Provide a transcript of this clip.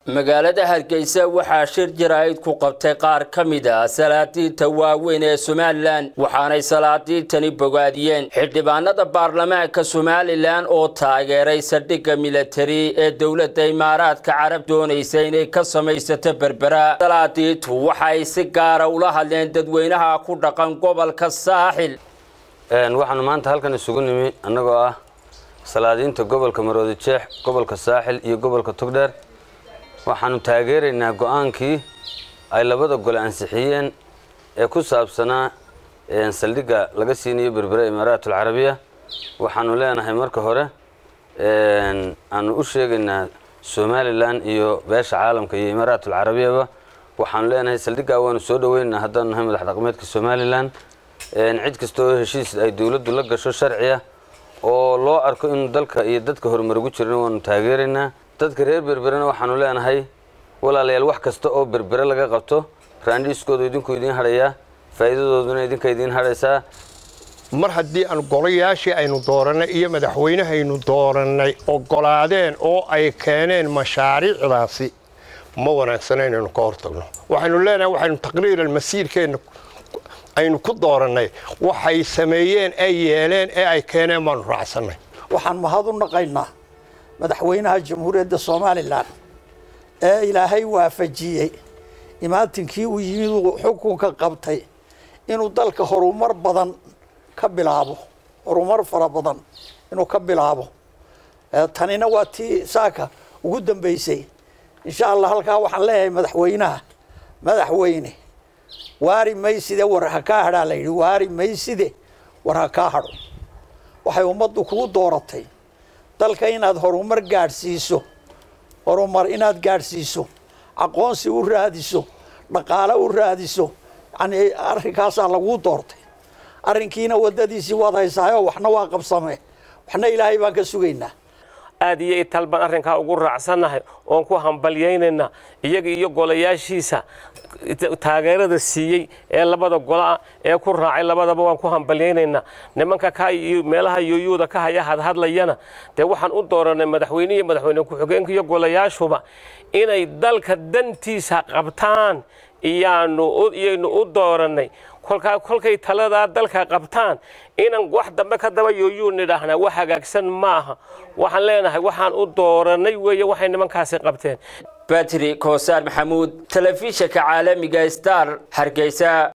magaalada hargeysa waxaa shir jaraa'id ku qabtay qaar ka mid ah salaadiinta waaweyn ee somalilan waxaanay salaadiintani bogaadiyeen xildhibaanada baarlamaanka somalilan oo taageeray saldhigga militari ee dowladda imaaraadka carab doonaysa inay ka samaysato berbera salaadiintu waxay si gaara ula hadleen dadweynaha ku dhaqan gobolka saaxil waxaanu maanta halkan isugu nimi annagoo ah salaadiinta gobolka maroodi jeex gobolka saaxil iyo gobolka togdheer waxaanu taageeraynaa go-aankii ay labada gole ansixiyeen ee ku saabsanaa saldhigga laga siinayo berbera imaaraat alcarabiya waxaanu leenahay marka hore aanu u sheegaynaa somalilan iyo beesha caalamka iyo imaaraat alcarabiyaba waxaanu leenahay saldhiggaa waanu soo dhaweynaynaa haddaanu nahay madax dhaqmeedka somalilan cid kasta oo heshiis ay dowladdu la gasho sharciya oo loo arko inuu dalka iyo dadka horumar ugu jiran waanu taageeraynaa dadka reer berberena waxaanu leenahay walaalayaal wax kasta oo berbere laga qabto raandhiiskoodu idinku idiin hadhayaa faa'iidadooduna idinka idiin hadhaysaa mar haddii aan golayaashii aynu doorannay iyo madaxweynehaynu doorannay oggolaadeen oo ay keeneen mashaariicdaasi ma wanaagsana inaynu ka hortagno waxaynu leenahay waxaynu taqriiran masiirkeenna aynu ku doorannay waxay sameeyeen ay yeeleen ee ay keeneen baanu raacsannay waxaan mahad u naqaynaa madaxweynaha jamhuuriyadda somalilan ee ilaahay waafajiyey imaantinkii uu yimid uu xukunka qabtay inuu dalka horumar badan ka bilaabo horumar fara badan inuu ka bilaabo tanina waa tii saaka ugu dambaysay insha allah halkaa waxaan leeyahay madaxweynaha madaxweyne waari mayside war ha kaa hadhaa la yidhi waari mayside war ha kaa hadho waxay ummaddu kugu dooratay dalka inaad horumar gaadhsiiso horumar inaad gaadhsiiso aqoonsi u raadiso dhaqaale u raadiso yacnii arrinkaasaa laguu doortay arrinkiina waddadiisii waad haysaayo waxna waa qabsamee waxna ilaahay baan ka sugaynaa aad iyo ital baan arrinkaa ugu raacsannahay oon ku hambalyaynaynaa iyaga iyo golayaashiisa taageerada siiyey ee labada gola ee ku raacay labadaba waan ku hambalyaynaynaa nimanka ka meelaha yooyuuda ka haya hadhadlayana dee waxaan u dooranay madaxweyne iyo madaxweyne ku-xigeenka iyo golayaashuba inay dalka dantiisa qabtaan iyaanu iyaynu u doorannay kolkaa kolkay taladaa dalka qabtaan inaan wax dambe ka daba yooyuu nidhaahnaa wax hagaagsan ma aha waxaan leenahay waxaan u doorannay weeye waxay nimankaasi qabteen batri koosaar maxamuud telefishinka caalamiga star hargeysa